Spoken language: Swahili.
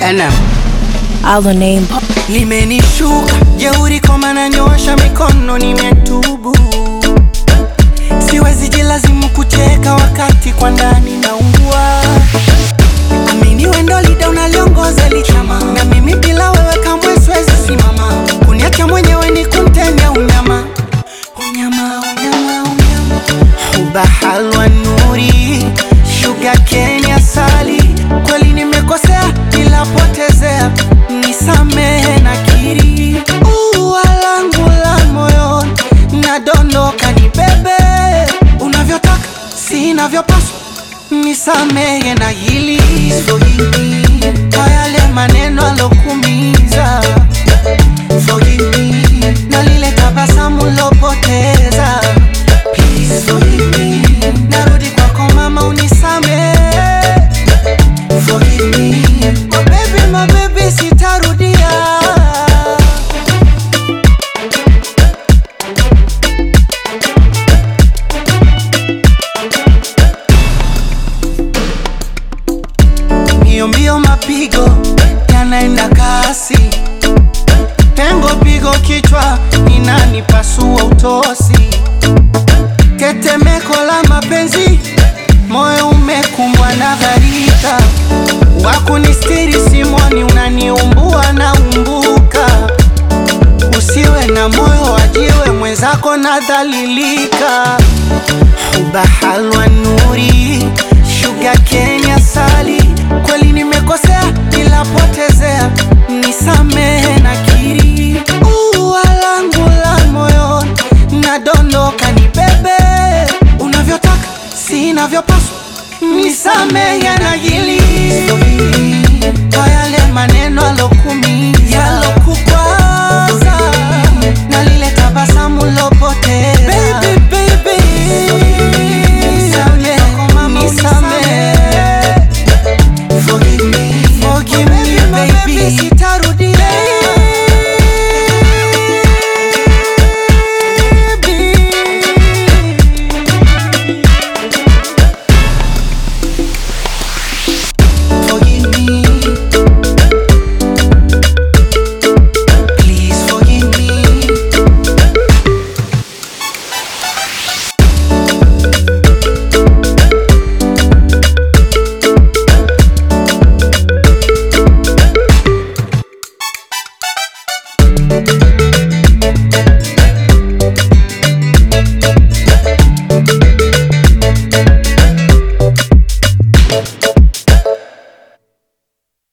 Anam. Our name. limenishuka jeuri koma nanyoosha mikono nimetubu siwezi jilazimu kucheka wakati kwa ndani naungua amini wendo lida unaliongoza lichama na mimi bila wewe kamwe siwezi simama kuniacha mwenyewe ni kumtenya unyama unyama unyama unyama huba halwa nuri shuga kenya sali kweli nimekosea ila potezea nisamehe na kiri ua langu la moyo nadondoka ni bebe unavyotaka sinavyopaswa nisamehe na hili Forgive me kwa yale maneno alokumiza Forgive me na lile tabasamu lopoteza Please forgive me narudi kwako mama unisamehe Forgive me my baby, my baby sitarudia mbio mbio mapigo yanaenda kasi pengo pigo kichwa inanipasua utosi tetemeko la mapenzi moyo umekumbwa na gharika wakunistiri simoni unaniumbua na umbuka usiwe na moyo wajiwe mwenzako nadhalilika huba halwa nuri shuga kenya sali kweli nimekosea ila potezea nisamehe na kiri ua langu la moyo nadondoka ni bebe unavyotaka sinavyopaswa nisamehe na hili kwa yale maneno alokumiza